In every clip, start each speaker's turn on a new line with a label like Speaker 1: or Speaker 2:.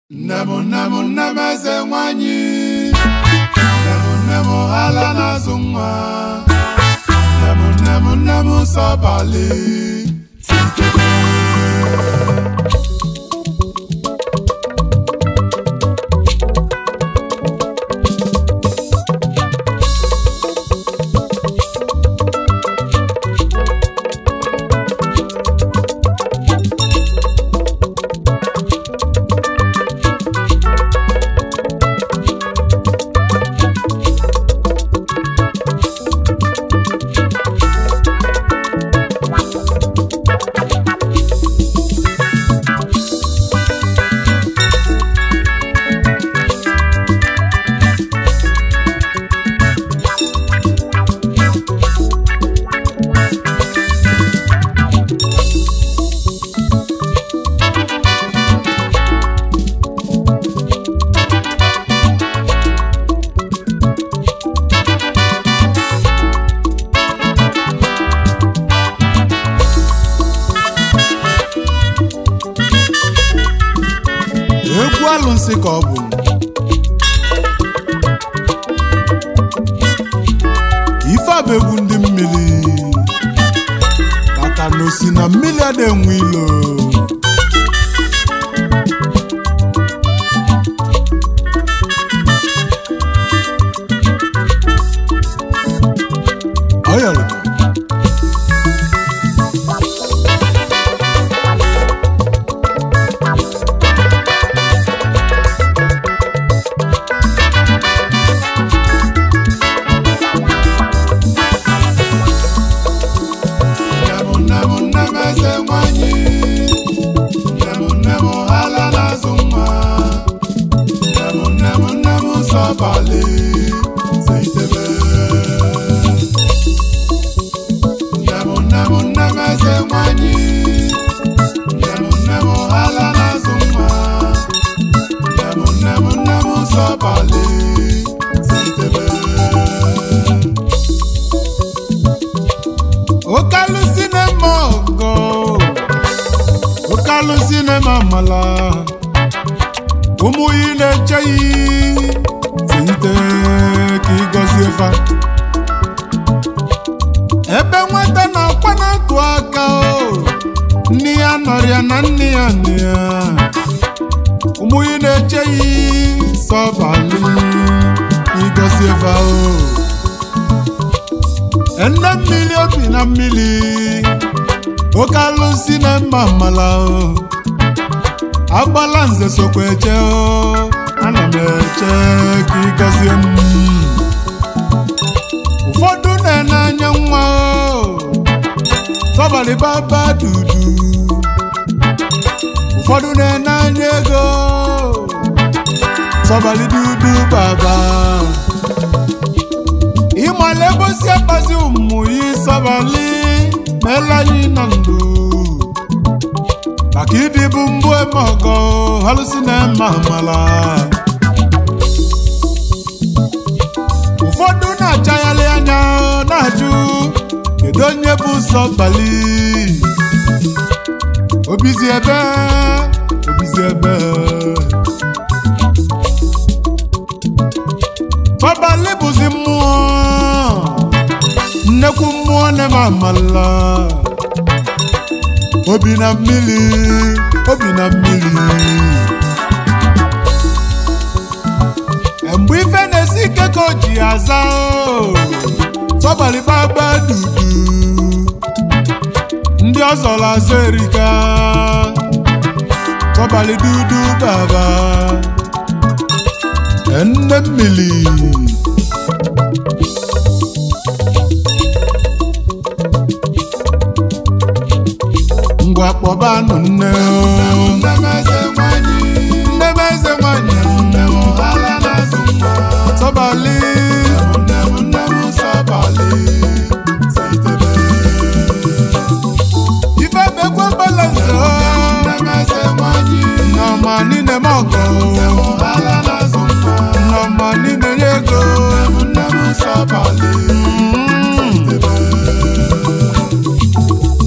Speaker 1: nne m nne m nne m eze nwanyị nne m nne m ala na-azụ nwa nne m nne m nne m sọbalị egwu alụsị ka ọ bụ ife a bụ egwu ndị mmiri maka na osi na mmiri a na-enwe ilo ọyọrọ nne m nne m nne m eze nwanyị nne m nne m ala na-azụ nwa nne m nne m nne m sọbalị seitebe nne m nne m nne m eze nwanyị nne m nne m ala na-azụ nwa nne m nne m nne m sọbalị seitebe Okalu sinema ọgọ Okalu sinema mala ụmụ yi na-eche yi site ka ịgọzie fa ebe nwata na-akwa na-atụ aka o nne ya nọrịa na nne ya nne ya ụmụ yi na-eche yi sọbalị ịgọzie fa o nne mmiri obi na mmiri oke alụsị na mma mmala o agbala nze sokwa eche o ana m eche ka ị gọzie m ụfọdụ na-ene anya nwa o tọbalị baba dudu ụfọdụ na-ene anya ego tọbalị dudu baba ịmala ebe osi akpazi ụmụ ya ịsọbali meela anyị na ndụ maka ịdịbụ mbụ eme ọgọ halụsi na eme amala ụfọdụ na-achagharị anya na-ajụ kedu onye bụ sọbali obizi ebe obizi ebe Fọbalị bụzi mmụọ nnekwu mmụọ na-eme amala obi na mmiri obi na mmiri mgbe ife na-esi ike ka o ji aza o Fọbalị gbagba dudu ndị ọzọrọ azụ erika Fọbalị dudu baba nne mmiri ngwa kpọbanụ nne o nne m eze nwanyị sọbalị ife bekwe balanse o nọma niile m ọgọ nọma niile nye ego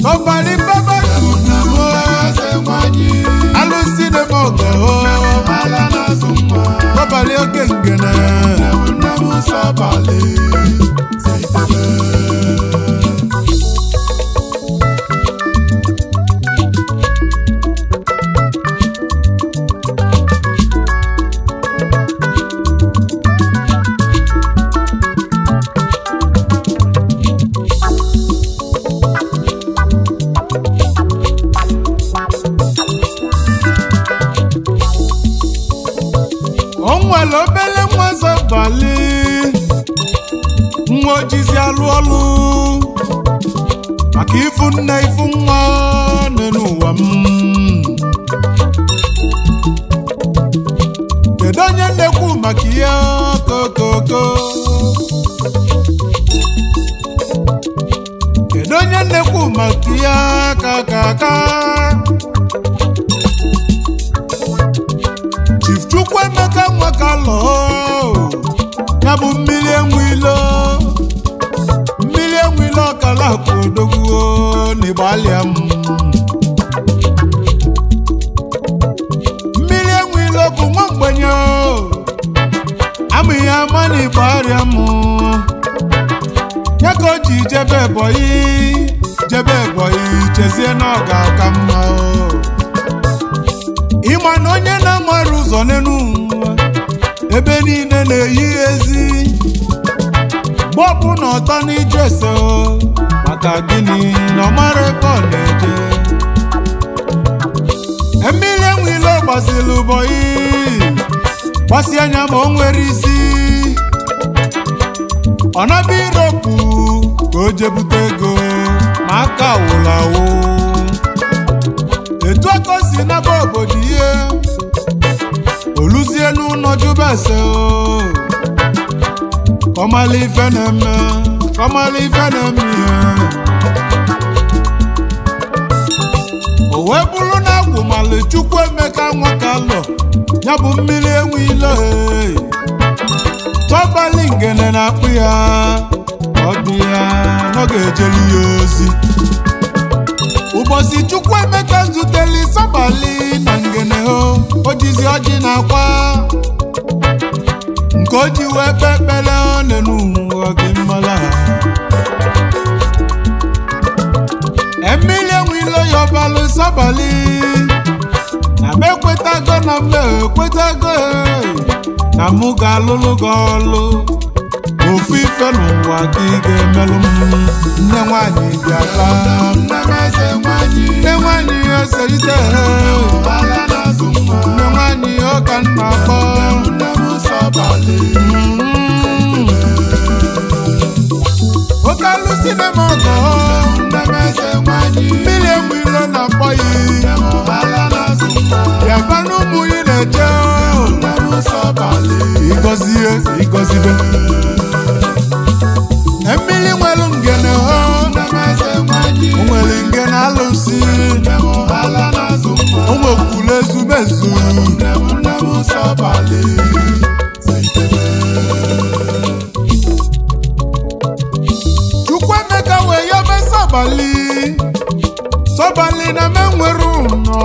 Speaker 1: Sọbalị baba dudu o alụsị na-eme ọgọ o nwere obele nwa zọbali nwa ojizi alụ ọlụ maka ifu nne ifu nwa n'elu ụwa m kedu onye na-ekwu maka ihe kokoko kedu onye na-ekwu maka ihe kakaka Chief Chukwuemeka Nwakalọ ya bụ mmiri enwilo mmiri enwilo ọkala akụ odogwu n'ịgbalịa m mmiri enwilo bụ nwa mgbenye amụghị ama n'igbo arịa m ya ka o ji jebe ebonyi jebe ebonyi chezie na ọ ga-aka mma ịma na onye na-amara ụzọ n'elu ụwa ebe niile na-eyi ezi mgbe ọbụla ọtọ n'ije ese o maka gịnị na ọ mara ebe ọ na-eje mmiri enwile gbaziri ụbọyị gbasi anya ma o nwere isi ọ naba iropu ka o jebute ego ma aka wụrụ awụ etu aka o si naba obodo ihe oluzie n'ụlọ jubese o kọmala ife na-eme kọmala ife na-eme ihe o wee bụrụ na agwụmalụ Chukwuemeka Nwakalọ ya bụ mmiri enwe ile tọbali ngene na-akpụ ya ọ bụ ya na ọ ga-ejeli ya ozi ụbọchị Chukwuemeka zuteli sọbali na ngene ho o jizi ọjị na akwa nke o ji wee kpe ekpere n'elu ụwa gị mmala emili enwilo ya ọbalụ sọbali na m ekwetago na m ekwetago na mụ ga-alụlụ gị ọlụ ofu ife n'ụwa gị ga-emelụ m nne nwanyị bịaka nne nwanyị ese ite nne nwanyị ọka nna akpọ oke alụsị na m ọgọ mmiri enwe ilo na akpọghị bịaba n'ụmụ ị na-eje ịgọzie ịgọzibe mmiri nwere ngene ho o nwere ngene alụsị o nwekwuru ezumezu Chukwuemeka wee yobe sọbali sọbali na m enwere ụnọ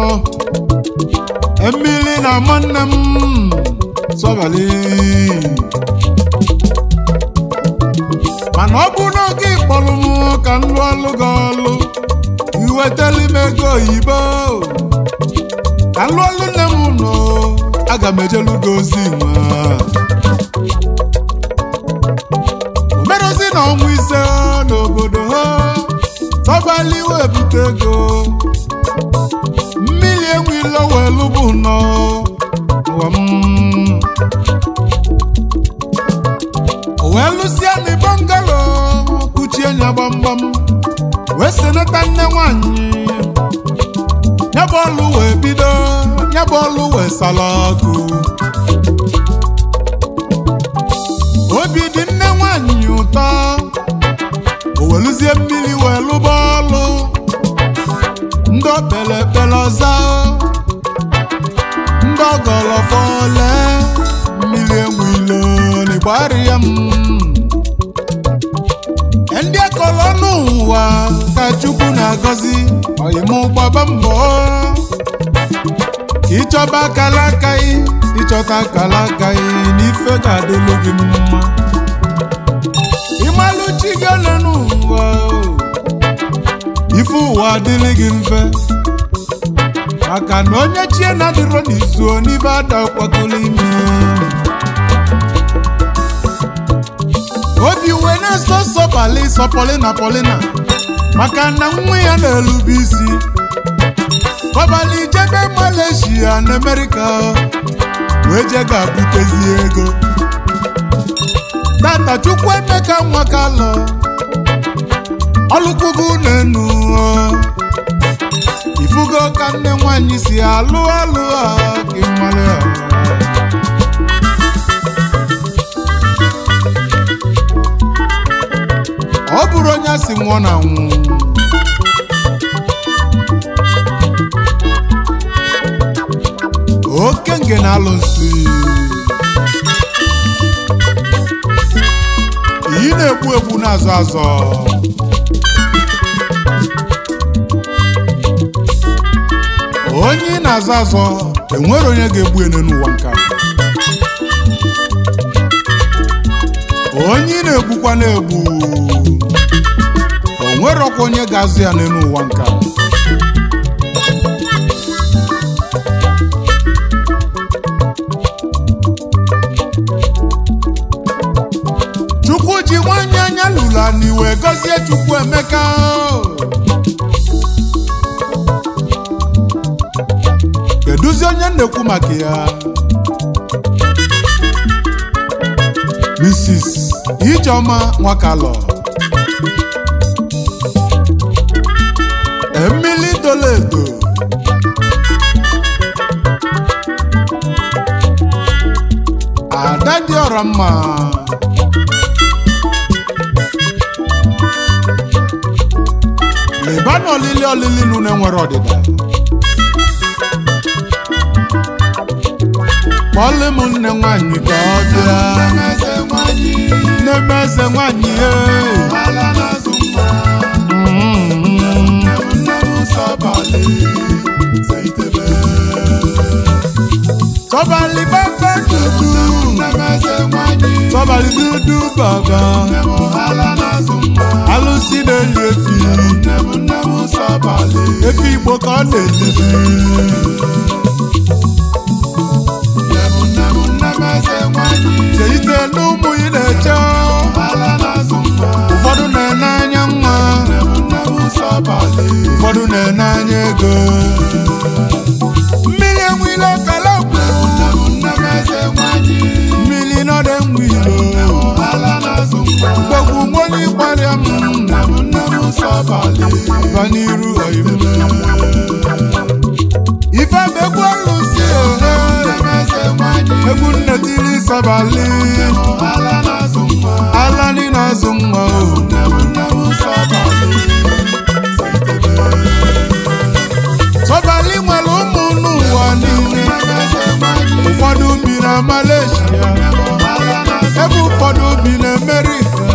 Speaker 1: mmiri na nwanne m sọbali mana ọ bụ n'oge ịkpọrọ m ka m lụọ ọlụ gị ọlụ iwetali m ego oyibo ka m lụọ ọlụ nne m nọ aga m ejelu gị ozi nwa omerozi na ọnwa ise n'obodo ha sọbali wee bute ego mmiri enwilo wee lụbụ nọ ụwa m o wee lụsịa na bọngalo kuchie nya gbamgbam wee senata nne nwanyị ya bụ ọlụ wee bido ya bụ ọlụ wee sala ọkụ obi dị nne nwanyị ụtọ o weluzie mmiri wee lụba ọlụ ndị okpele ekpele ọza ndị ọgọlọfọle mmiri enwe ilo n'ịgbari ya m ndị akọrọ n'ụwa ka chukwu na-agọzi ọyịmụ gbaba mbọ ka ịchọba akala aka ị ịchọta akala aka ị n'ife ga-adịlụ gị mma ịmalụ chi gị ole n'ụwa ife ụwa adịlị gị mfe maka na onye chie na-adịrọ n'izu n'ife ada kwakọrọ ime obi wee na-eso sọpali sọpọlina polina maka na nwa ya na-elube isi kọbali jebe Malaysia na Amerika wee je ga-abutezi ego tata chukwu emeka nwa kalọ ọlụkwugo n'enu ifugo ka nne nwanyị si alụ alụ a ka ịmalụ ya ọ bụrụ onye a sị nwụọ na nwụ oke nge na-alụ nsị iyi na-egbu egbu na-azọ azọ onye ị na-azọ azọ enwere onye ga-egbu ene n'ụwa nka onye ị na-egbukwa na-egbu o nwerọkwa onye ga-azụ ya n'elu ụwa nka chukwu ji nwanyị anya lụla n'iwe gọzie chukwu emeka kedụzi onye na-ekwu maka ya mrs ijeọma nwakalọ emili doledo ada dị ọra mma leba na olili olili nụ na-enwere ọdịda kpọlụ m nne nwanyị ka ọ bịa nne m eze nwanyị tọ́balì bàbá dúdú tọ́balì dúdú bàbá alụsị na-eli efi efi igbo ka ọ na-elizi cheite n'ụmụ ị na-eche ụfọdụ na-ene anya nwa ụfọdụ na-ene anya ego mmiri enwile kalọgwụ mmiri nọdụ enwilo mgbegwu nwonye ịgbarịa m ba n'iru oyim ife bụ egwu ọlụsi ohe egwu nnetiri sabali alani na-azụ nwa ohu sọbali nwere ụmụ n'ụwa niile ụfọdụ bi na Malaysia ebe ụfọdụ bi na America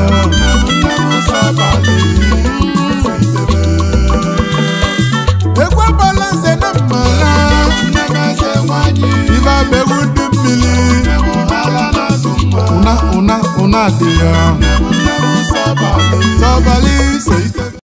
Speaker 1: egwu balanse na mmara ibe abegwu ndị mmiri ụna ụna ụna dị ya sọbali